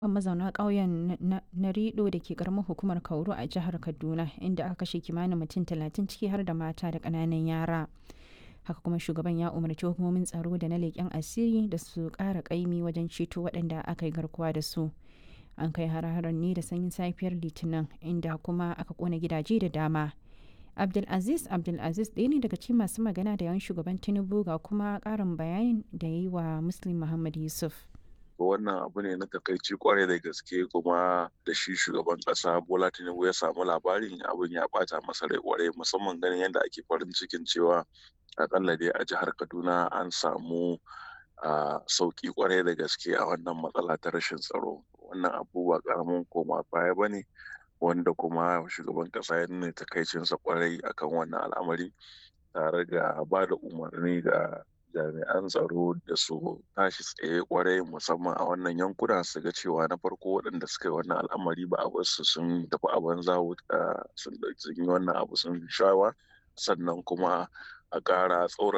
mazauna ƙauyen Narido da ke ƙaramar hukumar Kauru a jihar Kaduna inda aka kashe kimanin mutum talatin ciki har da mata da ƙananan yara. Haka kuma shugaban ya umarci hukumomin tsaro da na leƙen asiri da su ƙara ƙaimi wajen ceto waɗanda aka yi garkuwa da su. An kai har-haren ne da sanyin safiyar Litinin inda kuma aka ƙona gidaje da dama. Abdulaziz Abdulaziz ɗaya ne daga cikin masu magana da yawan shugaban Tinubu ga kuma ƙarin bayanin da ya yi wa Muslim Muhammad Yusuf. wannan abu ne na takaici kwarai da gaske kuma da shi shugaban kasa bola tinubu ya samu labarin abin ya bata masa rai kwarai musamman ganin yadda ake farin cikin cewa akalla dai a jihar kaduna an samu sauki kwarai da gaske a wannan matsala ta rashin tsaro wannan abu ba karamin koma baya ba ne wanda kuma shugaban kasa ya nuna takaicinsa kwarai akan wannan al'amari tare da ba da umarni ga jami'an tsaro da su tashi tsaye kwarai musamman a wannan yankuna su ga cewa na farko waɗanda suka yi wannan al'amari ba a wasu sun tafi a banza sun yi wannan abu sun shawa sannan kuma a ƙara tsaura